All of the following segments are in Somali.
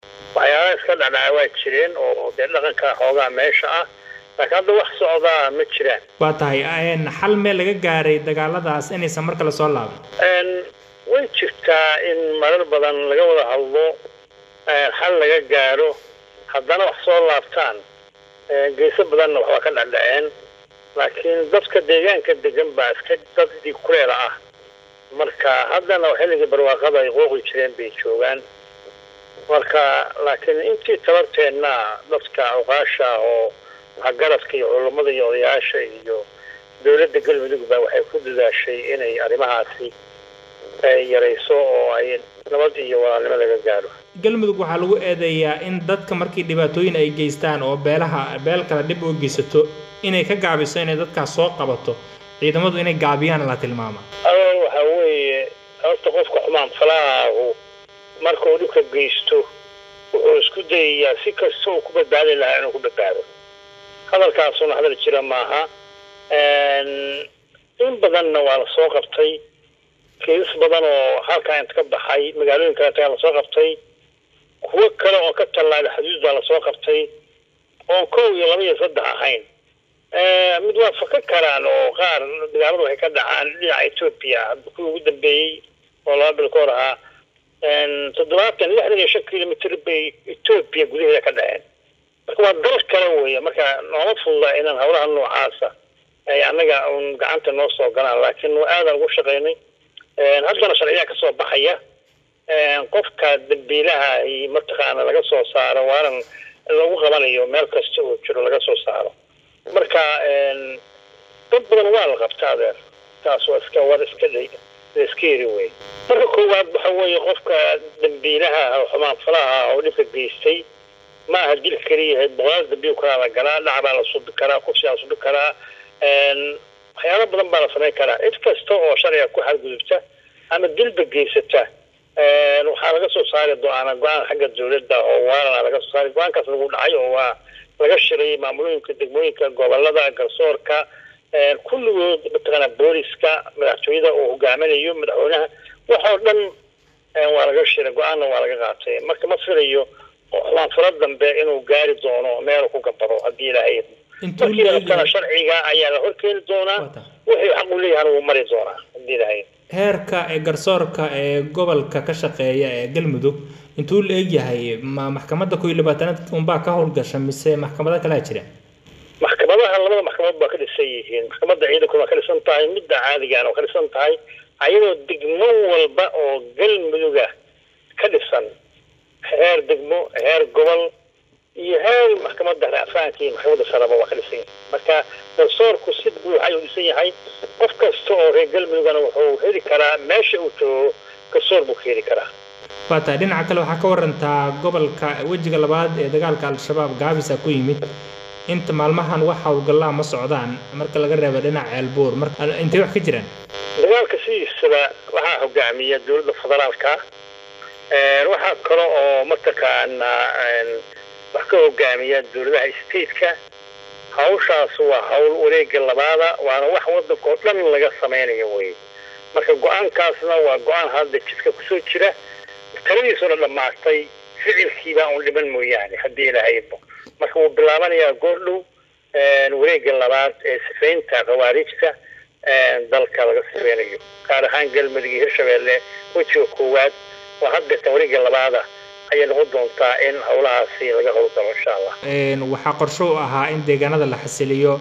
waxyaalaha iska dhacdhaca waa jireen oo dee dhaqanka xoogaa meesha ah laakiin hadda wax socdaa ma jiraan waa tahay xal meel laga gaaray dagaaladaas inaysan mar kale soo laaban way jirtaa in marar badan laga wada hadlo xal laga gaaro haddana wax soo laabtaan geeso badanna waxbaa ka dhacdhaceen laakiin dadka deegaanka degan baa iska dad dhiig kuleela ah marka haddana xilligii barwaaqada ay qooqi jireen bay joogaan marka laakiin intii tabarteenna dadka awqaasha oo waxgaradka iyo culummada iyo odayaasha iyo dowladda galmudug baa waxay ku dadaashay inay arrimahaasi yarayso oo ay nabad iyo walaalnimo laga gaaro galmudug waxaa lagu eedeeyaa in dadka markii dhibaatooyin ay geystaan oo beelaha beel kale dhib u geysato inay ka gaabiso inay dadkaas soo qabato ciidamadu inay gaabiyaan la tilmaama adoon waxaa weeye horta qofka xumaan falaahu marka uu dhibka geysto wuxuu isku dayayaa si kasta uu ku badbaadi lahaa inuu ku badbaado hadalkaasuna hadal jira maaha in badanna waa la soo qabtay kiisas badan oo halkaa inta ka baxay magaalooyin kale tagaa lasoo qabtay kuwo kale oo ka tallaada xuduud baa lasoo qabtay oon kow iyo laba iyo saddex ahayn mid waa faka karaan oo qaar dagaaladu waxay ka dhacaan dhinaca etoobiya kuwii ugu dambeeyey oo laba bil ka hor ahaa toddobaatan lixdan iyo shan kilomitr bay etoobiya gudaheeda ka dhaceen marka waa dal kale weeye marka nooma fududa inaan hawlaha noocaasa ay annaga un gacanta noo soo galaan laakiin aadan ugu shaqaynay haddana sharciyaa kasoo baxaya qofka dambiilaha mataqaana laga soo saaro waanan lagu qabanayo meel kasta oo jiro laga soo saaro marka dad badan waa la qabta adeer taas waa iska war iska iska yiri wey marka koowaad waxa weeye qofka dambiilaha xumaan falaha oo dhibka geystay ma aha dil keliya boqolaal dambiil kalaa la galaa dhac baa la subi karaa kufsi la subi karaa waxyaalo badan baa la samayn karaa cid kasta oo sharciga ku xadgudubta ama dilba geysata waxaa laga soo saari doona go-aan xagga dawladda oo waarana laga soo saari go-aankaas lagu dhacay oo waa laga shiray maamulooyinka degmooyinka gobolada garsoorka kulligood mataqaana booliska madaxtooyada uu hogaaminayo madaxweynaha waxoo dhan waa laga shiray go-aanna waa laga qaatay marka ma filayo xumaan falo dambe inuu gaari doono meel ku gabado haddii ilaahay markii rabtana sharciga ayaa la horkeeni doonaa wixii xaq u leeyahana wuu mari doonaa haddii ilaahay heerka ee garsoorka ee gobolka ka shaqeeya ee galmudug intuu la egyahay ma maxkamadda koo iyo labaatanaad unbaa ka howlgasha mise maxkamado kalea jira maxkamadaha labada maxkamadood baa ka dhisan yihiin maxkamadda ciidanku waa ka dhisan tahay midda caadigaana waa ka dhisan tahay ayadoo degmo walba oo galmuduga ka dhisan heer degmo heer gobol iyo heer maxkamadda racfaanka iyo maxkamadda saraba waa ka dhisan yahay marka garsoorku si buuxa ayuu dhisan yahay qof kasta oo reer galmudugana wuxuu heli karaa meesha uu joogo garsoor buu ka heli karaa waa tahay dhinaca kale waxaa ka warantaa gobolka wejiga labaad ee dagaalka al-shabaab gaabisa ku yimid inta maalmahan wax howlgallaa ma socdaan marka laga reebo dhinaca ceelbuur marka intay wax ka jiraan dagaalka sidiisaba waxaa hogaamiya dowladda federaalka waxaa kale oo mataqaanaa wax ka hogaamiya dowladaha stateka hawshaas waa hawl wareega labaada waana wax waddanka oo dhan laga samaynayo wey marka go-aankaasna waa go-aan hadda jidka kusoo jira taladiisuna dhammaatay ficilkiibaa un dhiman mooyaane haddii ilahaybo marka wuu bilaabanayaa goordhow wareega labaad ee sifaynta khawaarijta dalka laga sifeynayo gaar ahaan galmudug iyo hirshabeelle wejiga koowaad oo haddeetan wareega labaada ayay noqon doontaa in howlahaasi laga howlgalo insha allah waxaa qorsho u ahaa in deegaanada la xasiliyo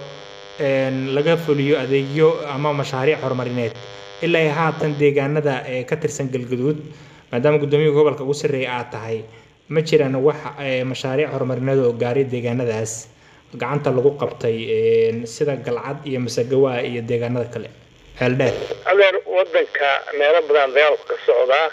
laga fuliyo adeegyo ama mashaariic horumarineed ilaa haatan deegaanada ee ka tirsan galgaduud maadaama guddoomiyaha gobolka ugu sarreeya aad tahay ma jiraan wax mashaariic horumarineed oo gaaray deegaanadaas gacanta lagu qabtay sida galcad iyo masagawaa iyo deegaanada kale ceeldheer adeer waddanka meelo badan dagaalku ka socdaa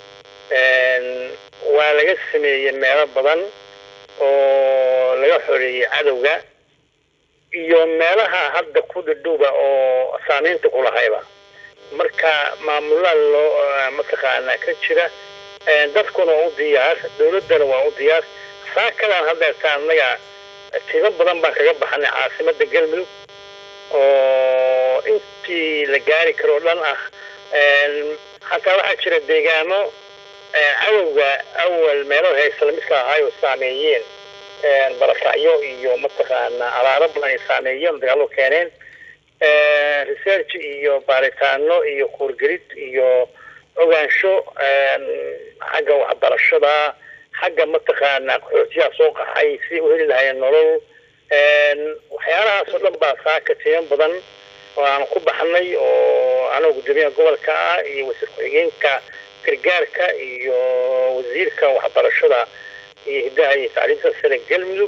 waa laga sameeyey meelo badan oo laga xoreeyey cadowga iyo meelaha hadda ku dhadhowba oo saamaynta ku lahayba marka maamulada loo mataqaanaa ka jira dadkuna waa u diyaar dowladdana waa u diyaar saakadan haddeerta annaga tiimo badan baan kaga baxnay caasimadda galmudug oo intii la gaari karo o dhan ah xataa waxaa jira deegaano cadowga awal meelaha haysta lamidka ahaay oo saameeyeen barakacyo iyo mataqaana abaaro badan ay saameeyeen dagaallo keeneen research iyo baaritaano iyo kuurgelid iyo ogaansho xagga waxbarashada xagga mataqaana qaxootiyaha soo qaxay si u heli lahayeen nolol waxyaalahaas oo dhan baa saaka tiyan badan oo aan ku baxnay oo anaga guddoomiyaha gobolka ah iyo wasiir ku-xigeenka gargaarka iyo wasiirka waxbarashada iyo hiddaha iyo tacliimta sare galmudug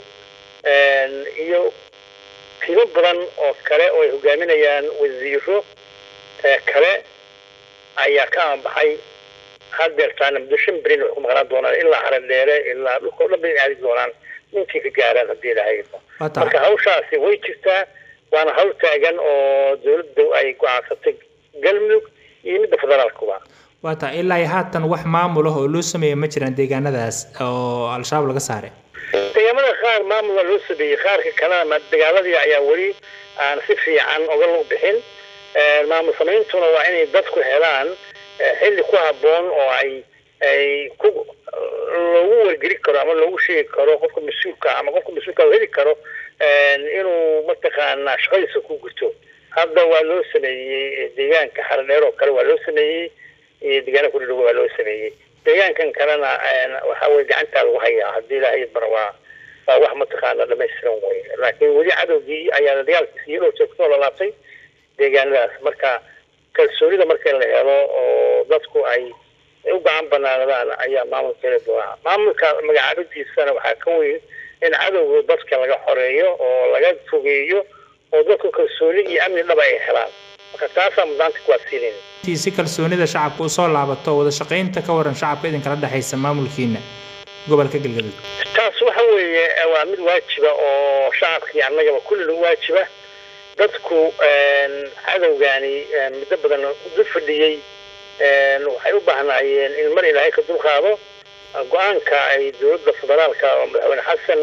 iyo timo badan oo kale oo ay hogaaminayaan wasiiro kale ayaa ka aanbaxay hadeertaana muddo shan berin waxay ku maqnaan doonaan ilaa haradheere ilaa dhulka o dhan bay aadi doonaan intii ka gaaraan haddii lahaydo marka hawshaasi way jirtaa waana hawl taagan oo dawladda ay go-aansatay galmudug iyo midda federaalkuba waa taa ilaa iyo haatan wax maamul ah oo loo sameeyey ma jiraan deegaanadaas oo al-shabaab laga saaray deegaamada qaar maamul waa loo sameeyey qaarka kalena dagaaladii ayaa weli aan si fiican oga lug bixin maamul sameyntuna waa inay dadku helaan xilli ku habboon oo ay ay ku loogu wargeli karo ama loogu sheegi karo qofka mas-uulka ama qofka mas-uulka heli karo inuu mataqaanaa shaqadiisa ku guto hadda waa loo sameeyey deegaanka xaradheer oo kale waa loo sameeyey iyo deegaana ku dhadhow waa loo sameeyey deegaankan kalena waxa weye gacantaa lagu hayaa haddii ilaahay bara waa waa wax mataqaana dhamaystiran wey laakiin weli cadowgii ayaa dagaalkiisa iyadoo joogtoo lalaabtay deegaanadaas marka kalsoonida marka la helo oo dadku ay u gacan banaanadaan ayaa maamulka heli doonaa maamulka magacaabadiisana waxaa ka weyn in cadowga dadka laga xoreeyo oo laga fogeeyo oo dadku kalsooni iyo amni dhaba ay helaan marka taasaa mudaanta kuwaad siinayn si kalsoonida shacabka usoo laabato wada shaqaynta ka waran shacabka idinkala dhexaysa maamulkiina gobolka galgaduud taas waxa weeye waa mid waajiba oo shacabkii annagaba kulli lagu waajiba dadku cadowgaani muddo badan dul fadhiyey waxay u baahnaayeen in mar ilaahay ka dulqaado go-aanka ay dowladda federaalka oo madaxweyne xasan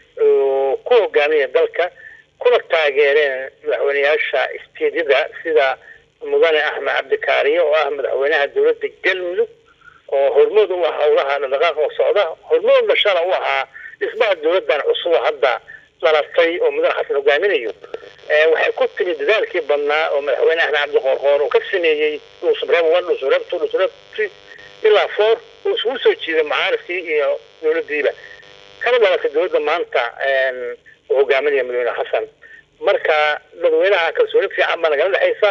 ku hogaamiya dalka kuna taageereen madaxweyneyaasha isteedyada sida mudane axmed cabdikaariye oo ah madaxweynaha dowladda galmudug oo hormood u ah howlaha dhaqdhaqaaq oo socda hormoodna shala u ahaa dhismaha dowladdan cusub hadda dhalatay oo mudane xasan hogaaminayo waxay ku timi dadaalkii badnaa oo madaxweyne axmed cabdi qoorqoor uu ka sameeyey dhuusubreeb one dhuusubreeb two dhuusubreeb three ilaa four uu isugu soo jiiday mucaarifkii iyo dowladdiiba kana dhalatay dowladda maanta uu hogaaminaya madaxweyne xasan marka dadweynaha kalsooni fiican baa nagala dhexaysa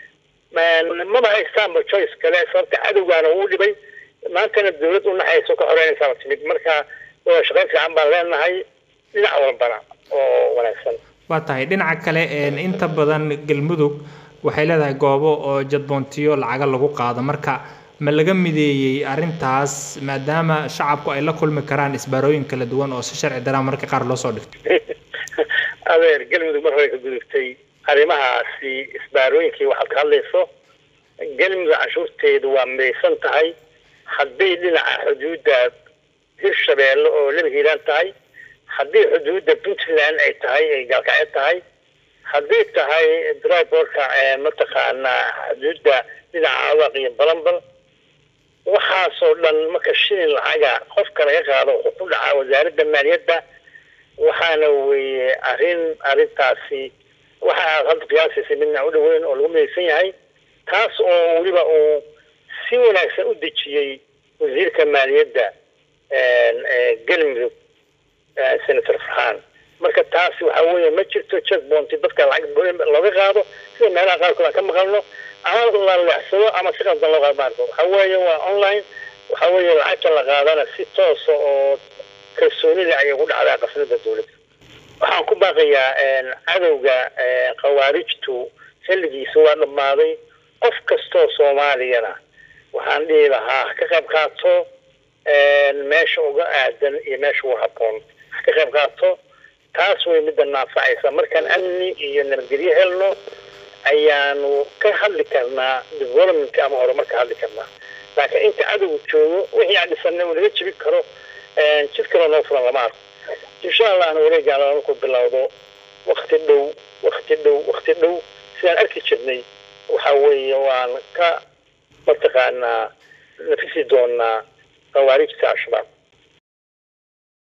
maba haystaanba choice kale sababta cadowgaana uu dhibay maantana dowlad u naxayso ka xoreynaysaaba timid marka wada shaqayn fiican baan leenahay dhinac walbana oo wanaagsan waa tahay dhinaca kale inta badan galmudug waxay leedahay goobo oo jadboontiyo lacaga lagu qaado marka ma laga mideeyey arrintaas maadaama shacabku ay la kulmi karaan isbaarooyin kala duwan oo si sharci daraan marka qaar loo soo dhigto adeer galmudug mar hore ka gudubtay arrimahaasi isbaarooyinkii waxaad ka hadlayso galmudug canshuurteedu waa midaysan tahay hadday dhinaca xuduudda hirshabeelle oo laba hiiraan tahay haddii xuduudda puntland ay tahay ay gaalkacyo tahay hadday tahay driborka mataqaanaa xuduudda dhinaca awaq iyo balambal waxaasoo dhan marka shilin lacaga qofka laga qaado wuxuu ku dhacaa wasaaradda maaliyadda waxaana weeye arrin arrintaasi waxa aad hadda qiyaasaysa midna u dhoweyn oo lagu midaysan yahay taas oo weliba uu si wanaagsan u dejiyey wasiirka maaliyadda galmudug senator farxaan marka taasi waxa weeye ma jirto checkpointi dadka lacag looga qaado sida meelaha qaarkood aan ka maqalno ama la leexsado ama si qaldan loo qaado maarko waxa weeye waa online waxa weeye lacagta la qaadana si toosa oo kalsoonida ayay ku dhacdaa qasnada dowladda waxaan ku baaqayaa cadowga khawaarijtu xilligiisa waa dhammaaday qof kastoo soomaaliyana waxaan dhihi lahaa ha ka qayb qaato meesha uga aadan iyo meesha uga habboon ha ka qayb qaato taas way midda naanfacaysa markaan amni iyo nabadgelyo helno ayaanu ka hadli karnaa development ama horumar ka hadli karnaa laakiin inta cadowgu joogo wixii aan dhisanay uu naga jebin karo jid kaloo noo furan lama arko insha allahna wareegaana markuu bilowdo wakti dhow wakti dhow wakti dhow sidaan arki jirnay waxa weeye waan ka mataqaanaa nafisi doonaa khawaarijta al-shabaab